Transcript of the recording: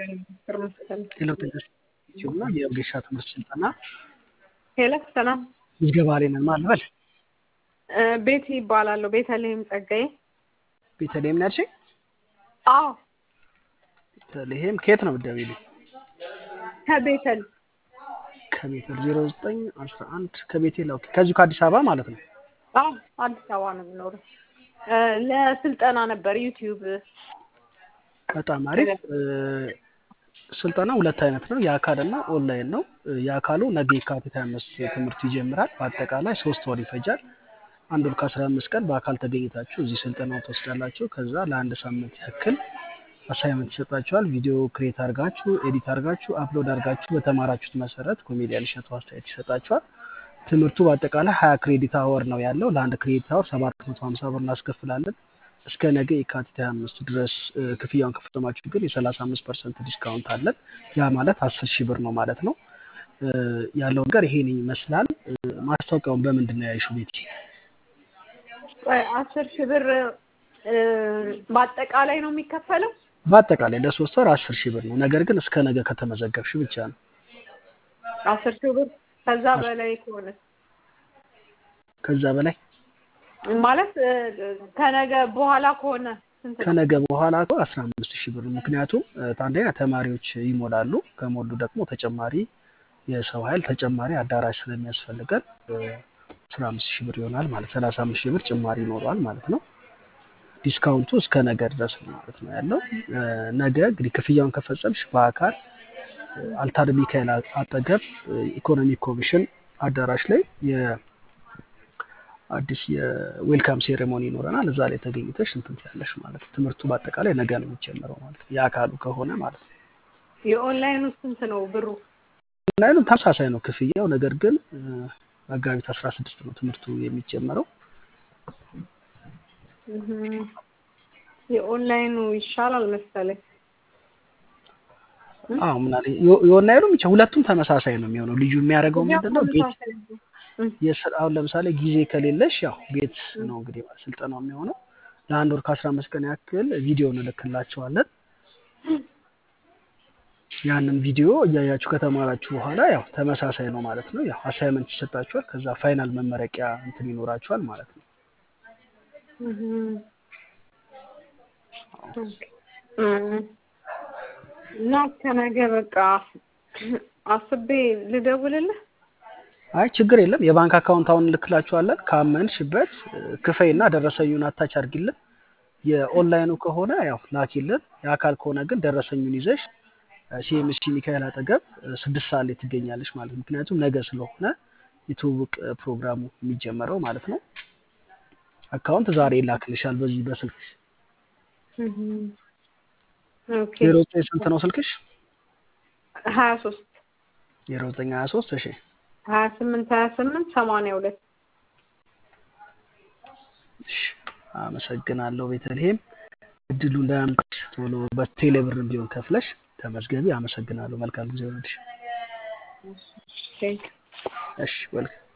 የለውጥ እና የወጌሻ ትምህርት ስልጠና ሄሎ ሰላም ምዝገባ ላይ ነን። ማን ልበል? ቤቲ ይባላለሁ። ቤተልሔም ጸጋዬ። ቤተልሔም ነው ያልሽኝ? አዎ ቤተልሔም ከየት ነው የምትደውይልኝ? ከቤተል ከቤተል ዜሮ ዘጠኝ አስራ አንድ ከቤቴል ኦኬ። ከዚሁ ከአዲስ አበባ ማለት ነው። አዎ አዲስ አበባ ነው የምኖረው። ለስልጠና ነበር ዩቲዩብ በጣም አሪፍ። ስልጠና ሁለት አይነት ነው፣ የአካል እና ኦንላይን ነው። የአካሉ ነገ የካቲት አምስት ትምህርቱ ይጀምራል። በአጠቃላይ ሶስት ወር ይፈጃል። አንድ ወር ከአስራ አምስት ቀን በአካል ተገኝታችሁ እዚህ ስልጠናው ትወስዳላችሁ። ከዛ ለአንድ ሳምንት ያክል አሳይመንት ይሰጣችኋል። ቪዲዮ ክሬት አድርጋችሁ ኤዲት አድርጋችሁ አፕሎድ አድርጋችሁ በተማራችሁት መሰረት ኮሜዲያን እሸቱ አስተያየት ይሰጣችኋል። ትምህርቱ በአጠቃላይ ሀያ ክሬዲት አወር ነው ያለው። ለአንድ ክሬዲት አወር ሰባት መቶ ሀምሳ ብር እናስከፍላለን። እስከ ነገ የካቲት 25 ድረስ ክፍያውን ከፈጸማችሁ ግን የ35 ፐርሰንት ዲስካውንት አለን። ያ ማለት 10 ሺህ ብር ነው ማለት ነው። ያለው ነገር ይሄን ይመስላል። ማስታወቂያውን በምንድን ነው ያይሹ ቤቲ? አስር ሺህ ብር በአጠቃላይ ነው የሚከፈለው? በአጠቃላይ ለሶስት ወር 10 ሺህ ብር ነው። ነገር ግን እስከ ነገ ከተመዘገብሽ ብቻ ነው። አስር ሺህ ብር ከዛ በላይ ከሆነ ከዛ በላይ ማለት ከነገ በኋላ ከሆነ ስንት ነው? ከነገ በኋላ እኮ 15 ሺህ ብር ነው። ምክንያቱም አንደኛ ተማሪዎች ይሞላሉ። ከሞሉ ደግሞ ተጨማሪ የሰው ኃይል ተጨማሪ አዳራሽ ስለሚያስፈልገን 15 ሺህ ብር ይሆናል ማለት 35 ሺህ ብር ጭማሪ ይኖረዋል ማለት ነው። ዲስካውንቱ እስከ ነገ ድረስ ነው ማለት ነው ያለው። ነገ እንግዲህ ክፍያውን ከፈጸምሽ በአካል አልታር ሚካኤል አጠገብ ኢኮኖሚክ ኮሚሽን አዳራሽ ላይ አዲስ የዌልካም ሴሬሞኒ ይኖረናል። እዛ ላይ ተገኝተሽ እንትን ትያለሽ ማለት ነው። ትምህርቱ በአጠቃላይ ነገ ነው የሚጀምረው ማለት ነው፣ የአካሉ ከሆነ ማለት ነው። የኦንላይኑ ስንት ነው ብሩ? ኦንላይኑ ተመሳሳይ ነው ክፍያው፣ ነገር ግን መጋቢት አስራ ስድስት ነው ትምህርቱ የሚጀመረው። የኦንላይኑ ይሻላል መሰለኝ። አዎ ምናለ የኦንላይኑ ብቻ ሁለቱም ተመሳሳይ ነው የሚሆነው። ልዩ የሚያደርገው ምንድን ነው? ቤት አሁን ለምሳሌ ጊዜ ከሌለሽ ያው ቤት ነው እንግዲህ ስልጠናው የሚሆነው። ለአንድ ወር ከአስራ አምስት ቀን ያክል ቪዲዮ እንልክላቸዋለን። ያንን ቪዲዮ እያያችሁ ከተማራችሁ በኋላ ያው ተመሳሳይ ነው ማለት ነው። ያው አሳይመንት ይሰጣችኋል። ከዛ ፋይናል መመረቂያ እንትን ይኖራችኋል ማለት ነው። እና ከነገ በቃ አስቤ ልደውልልህ። አይ ችግር የለም። የባንክ አካውንት አሁን እንልክላችኋለን። ካመንሽበት ክፈይና ደረሰኙን አታች አድርጊልን። የኦንላይኑ ከሆነ ያው ላኪልን። የአካል ከሆነ ግን ደረሰኙን ይዘሽ ሲኤምሲ ሚካኤል አጠገብ ስድስት ሰዓት ላይ ትገኛለሽ ማለት ነው። ምክንያቱም ነገ ስለሆነ የትውውቅ ፕሮግራሙ የሚጀመረው ማለት ነው። አካውንት ዛሬ ይላክልሻል በዚህ በስልክሽ። ዜሮ ዘጠኝ ስንት ነው ስልክሽ? ሀያ ሶስት ዜሮ ዘጠኝ ሀያ ሶስት እሺ ሀያ ስምንት ሀያ ስምንት ሰማንያ ሁለት አመሰግናለሁ ቤተልሔም። እድሉ እንዳያምልጥሽ ቶሎ በቴሌብር ቢሆን ከፍለሽ ተመዝገቢ። አመሰግናለሁ። መልካም ጊዜ ሆነልሽ። እሺ ወልክ